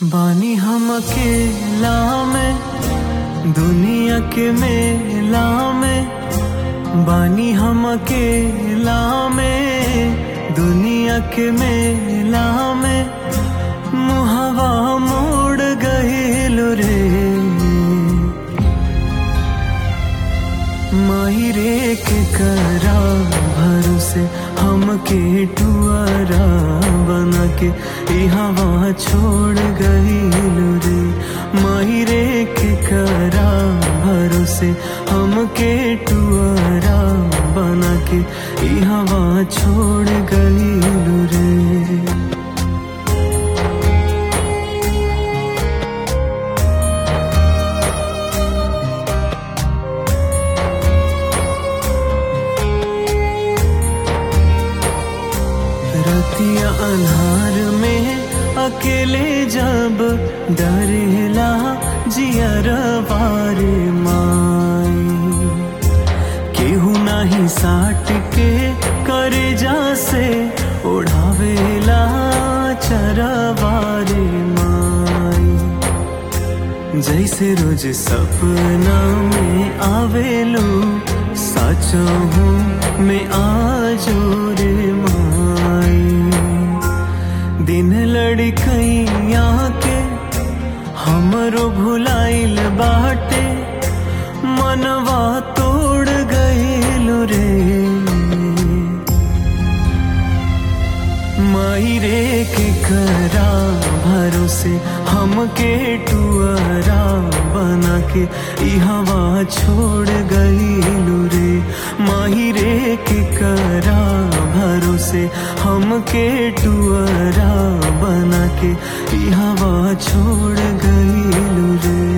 बानी हम अकेला में दुनिया के मेला में बानी हम अकेला में दुनिया के मेला में मुहवा मोड़ गईल रे माहिरे के करा भरोसे हमके टुअरा बना के ई हवा छोड़ गईल रे माहिरे के करा भरोसे हमके टुअरा बना के ई हवा छोड़ गईल रे रतिया अन्हार में अकेले जब डरेला जियर वारे माई केहू नाही साट के करे जा से ओढ़ावेला चरवारे माई जैसे रोज सपना में आवेलो साचो हूँ मैं आजो रे माई दिन लड़कैया के हमरो भुलाइल बाटे मनवा तोड़ गईल रे माई रे के करा भरोसे हमके टुअरा बना के ई हवा छोड़ गईलू रे माही रे के करा भरोसे हमके टुअरा बना के ई हवा छोड़ गईलू रे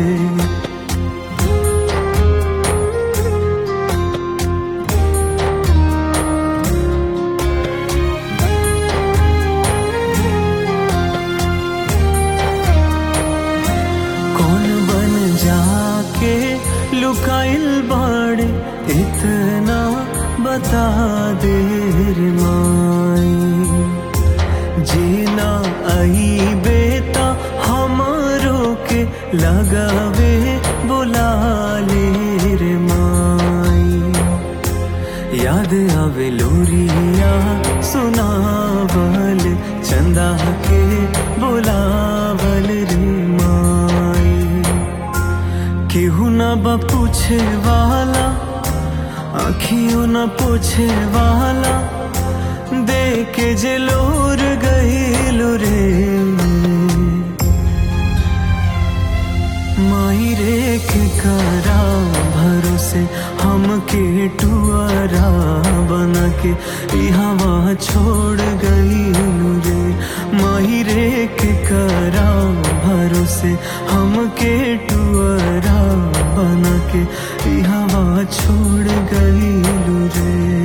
कौन बन जाके लुकाइल बाड़े इतना बता दे रे माई जीना आई बेटा हमारो के लगावे बुला ले रे माई याद आवे लोरिया सुनावल चंदा के बुलावल रे माई केहू न बा पूछे वाला आखियों न पूछे वाला देखे जे लोर गईल रे माई रे के करा भरोसे हमके टुअरा बना के ई हवा छोड़ गईलू रे माही रे के करा भरोसे हमके टुअरा बना के ई हवा छोड़ गईलू रे